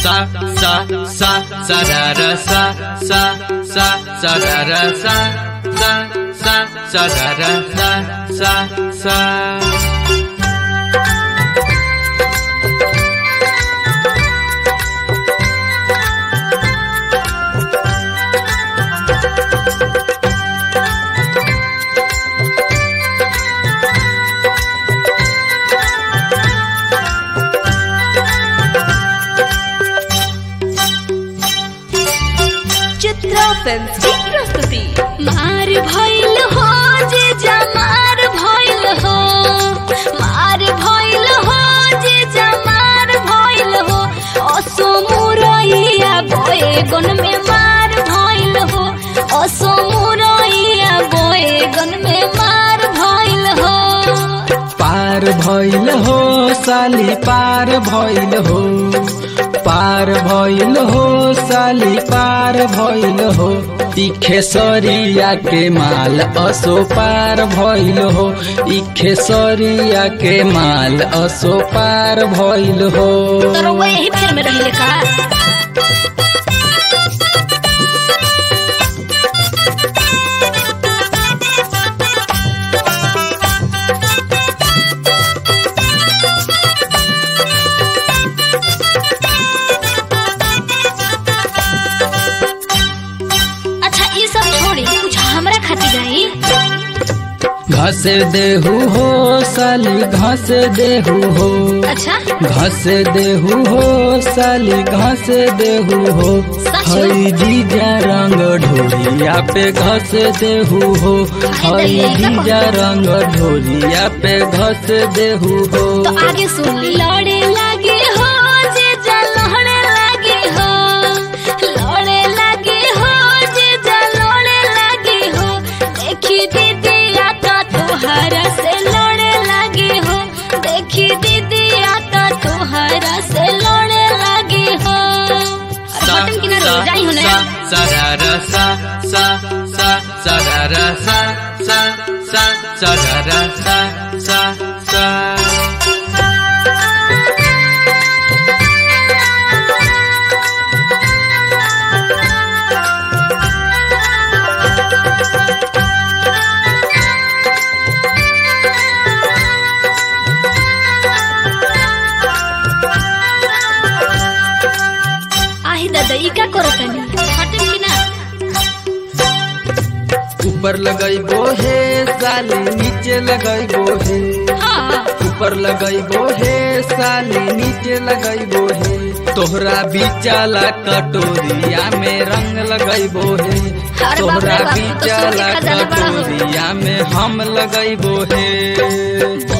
sa sa sa sa ra ra sa sa sa sa ra ra sa sa sa sa ra ra sa sa sa Chitra film की प्रस्तुति मार भइल हो जे जमार भइल हो मार भइल हो जे जमार भइल हो असो मुरैया बोए गन में मार भइल हो असो मुरैया बोए गन में मार भइल हो पार भइल हो साली पार भइल हो पार भइल हो साली पार भइल हो ई खेसरिया के माल असो पार भइल हो ई खेसरिया के माल असो पार भइल हो तोरो वो यही फेर में रहिले का अच्छा ये सब छोड़ी कुछ हमरा खातिर गई घस देहू हो साली घस देहू हो अच्छा घस देहू हो साली घस देहू हो सच? हई जीजा रंग ढोलिया पे घस देहू हो हई दलिया का जीजा रंग ढोलिया पे घस देहू हो तो आगे सुन ली लड़े लगे हो जे जा लड़े लगे हो लड़े लगे हो जे जा लड़े लगे हो देखी दीदी आता तोहरा से लड़े लगे हो देखी दीदी आता तोहरा से लड़े लगे हो sa अरे बटन किनारे sa हो जाई हो sa ना sa ra ra sa sa sa sa ra ra sa sa sa sa ra ra sa sa sa आही दादा ई का करो तनी हटन की ना ऊपर लगैबो हे साली नीचे लगैबो हे हाँ ऊपर लगैबो हे साली नीचे लगैबो हे तोहरा बिचाला कटोरिया में रंग लगैबो हे अरे बाप रे तोहरा बाप, तू तो बिचाला सोने खजाना बड़ा हो। कटोरिया में हम लगैबो हे